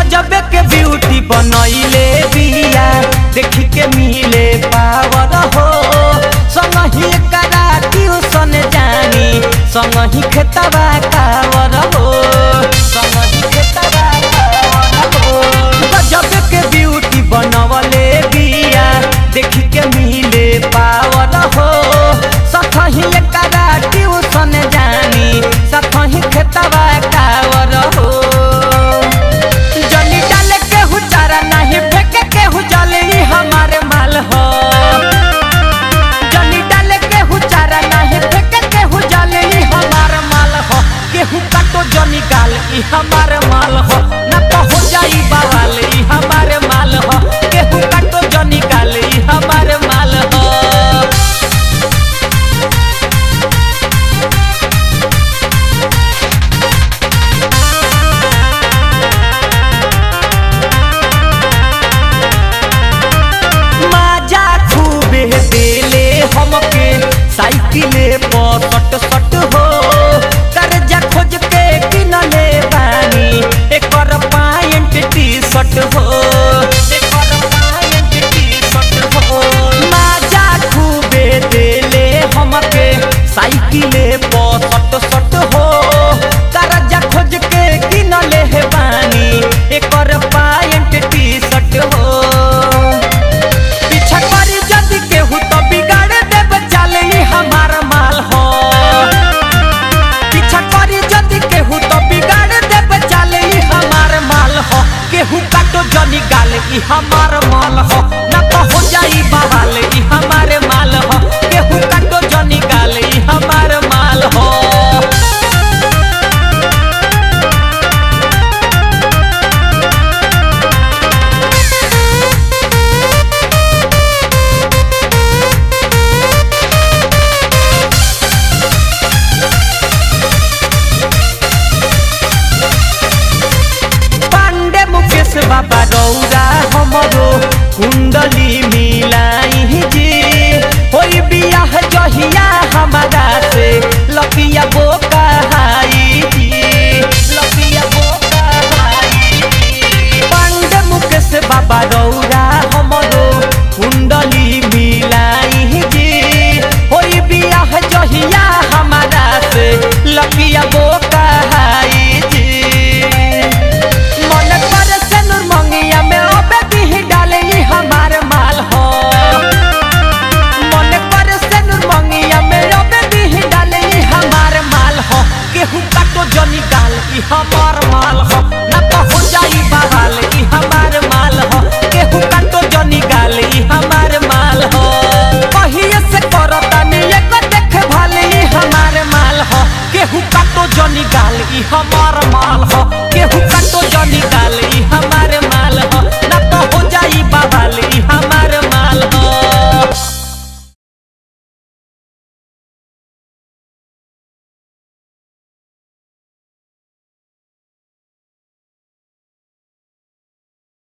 गजबे के ब्यूटी बनैले बिया देखी के मिले पावर हो संगही करा ट्यूशन जानी संगही खेतबा कावर हो संगही खेतबा कावर हो गजबे के ब्यूटी बनवले बिया देखी के मिले पावर हो सखही करा ट्यूशन जानी सखही खेतबा कावर हो जनी डाले केहू चारा नहीं फेंके केहू जले ई हमारे माल हो जनी डाले केहू चारा नहीं फेंके केहू जले ई हमारे माल हो केहू काटो जनी गाल ई हमारे माल हो न तो हो जाई बवाल ई हमारे माल हो केहू काटो जनी गाल ई हमारे माल हो माजा खूबे देले हमके साइकिले पर सट सट हो कर्जा खोज के किनले बानी एकर पायंट टी शर्ट हो एकर पायंट टी शर्ट हो माजा खूबे देले हमके साइकिले पर सट सट हो कर्जा खोज के किनले बानी एकर पायंट टी शर्ट हो पीछा करी जदि केहू तो बिगाड़ देब चाले ई हमार माल हो पीछा करी जदि केहू तो बिगाड़ देब चाले ई हमार माल हो केहू काटो जनी गाल ई हमार माल हो ना तो हो जाई बवाल ई हमारे माल हो केहू काटो जनी गाल ई हमार माल हो पांडे मुकेश बाबा रौरा हमरो कुंडली मिलाई जी होई बियाह जहिया हमारा से लकिया बोका हाई जी लकिया बोका हाई जी पांडे मुकेश बाबा रौरा हमरो कुंडली मिलाई जी होई बियाह जहिया हमारा से लकिया बोका हाई जी मन कर से नूर मंगिया में अबे दी डाले ई हमार माल हो मन कर से नूर मंगिया में अबे दी डाले ई हमार माल हो केहू काटो जनी गाल ई हमार माल